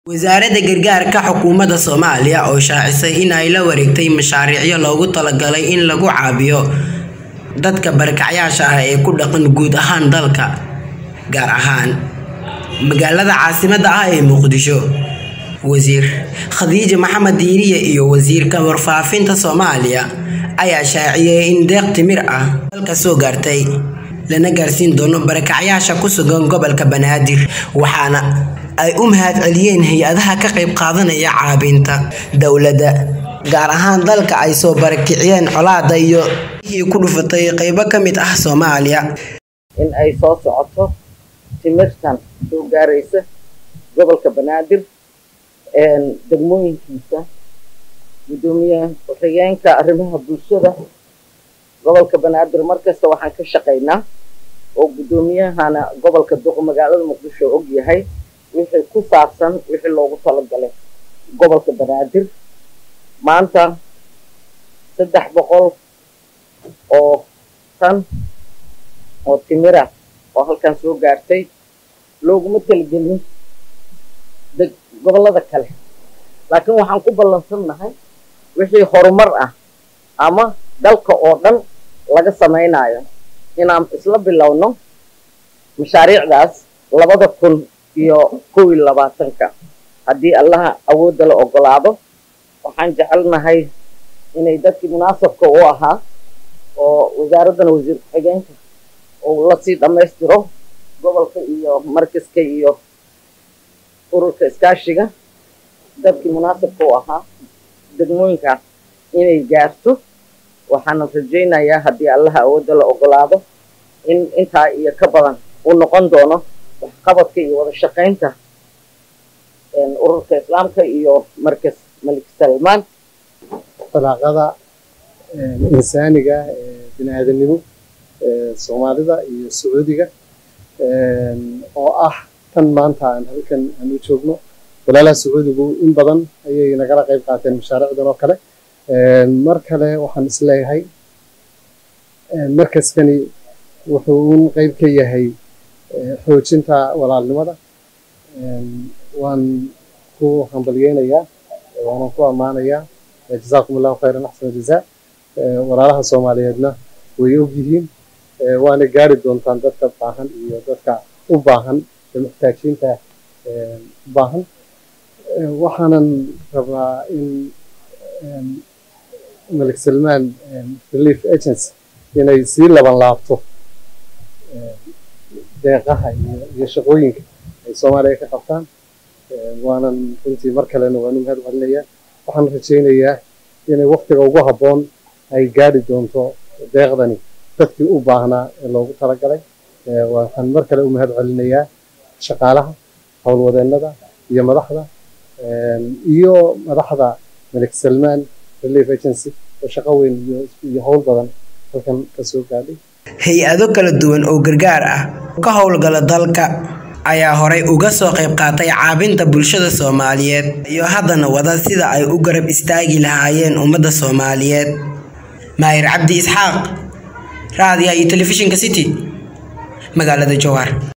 Wasaaradda Gargaarka Xukuumadda Soomaaliya oo shaacisay in ay la wareegtay mashaariicyo loogu talagalay in lagu caawiyo dadka barakacayaasha ah ee ku dhaqan guud ahaan dalka, gaar ahaan magaalada caasimadda ah ee Muqdisho. Wasiir Khadija Maxamed Diiriye iyo Wasiirka Warfaafinta Soomaaliya ayaa shaaciyay in deeq timir ah dalka soo gaartay, lana gaarsiin doono barakacayaasha ku sugan gobolka Banaadir, waxaana ay u mahadceliyeen hay'adaha ka qayb qaadanaya caawinta dowladda, gaar ahaan dadka ay soo barakiciyeen colaadda iyo biyihii ku dhuftay qaybo ka mid ah Soomaaliya. in ay soo socoto timirtan soo gaaraysa gobolka banaadir degmooyinkiisa gudoomiye ku-xigeenka arrimaha bulshada gobolka banaadir markasta waxaan ka shaqaynaa oo gudoomiyahana gobolka duq magaalada muqdisho og yahay wixii ku saabsan wixii loogu talagalay gobolka banaadir maanta saddex boqol oo tan oo timira oo halkan soo gaartay looguma talagelin deg gobollada kale laakiin waxaan ku ballansannahay wixii horumar ah ama dalka oo dhan laga samaynayo inaan isla bilowno mashaariicdaas labada kun iyo kow iyo labaatanka haddii allaha awoodda la ogolaado waxaan jecelnahay inay dadkii munaasabka u ahaa oo wasaaraddana wasiir ku-xigeenka uu lasii dhammaystiro gobolka iyo markaska iyo ururka iskaashiga dadkii munaasabka u ahaa degmooyinkaas inay gaarto waxaana rajaynayaa haddii allaha awoodda la ogolaado in intaa iyo ka badan uu noqon doono waxqabadka iyo wada shaqaynta ururka islaamka iyo markas malik salmaan dalaaqada insaaniga bini aadanimo soomaalida iyo sacuudiga oo ah tan maanta aan halkan aan u joogno walaalaha sacuudigu in badan ayay nagala qayb qaateen mashaariicdan oo kale mar kale waxaan isleeyahay markaskani wuxuu un qayb ka yahay xoojinta walaalnimada waan ku hambalyeynayaa waanan ku ammaanayaa jazaakum allahu khayran axsana jazaa walaalaha soomaaliyeedna way og yihiin waana gaari doontaan dadka baahan iyo dadka u baahan ee muxtaajiinta u baahan waxaanan rabaa in malik salmaan relief agency inay sii laban laabto deeqaha iyo shaqooyinka ay soomaaliya ka qabtaan waanan runtii mar kalena waan u mahad celinayaa waxaan rajaynayaa inay waktiga ugu habboon ay gaari doonto deeqdani dadkii u baahnaa ee loogu talagalay waxaan mar kale u mahad celinayaa shaqaalaha howlwadeennada iyo madaxda iyo madaxda malik salmaan relief agency oo shaqo weyn iyo howl badan halkan ka soo gaadhay hay-ado kala duwan oo gargaar ah ka howlgala dalka ayaa horay uga soo qayb qaatay caawinta bulshada Soomaaliyeed iyo haddana wada sida ay u garab istaagi lahaayeen ummadda Soomaaliyeed Maahir Cabdi Isxaaq raadiyaha iyo telefishinka City magaalada Jowhar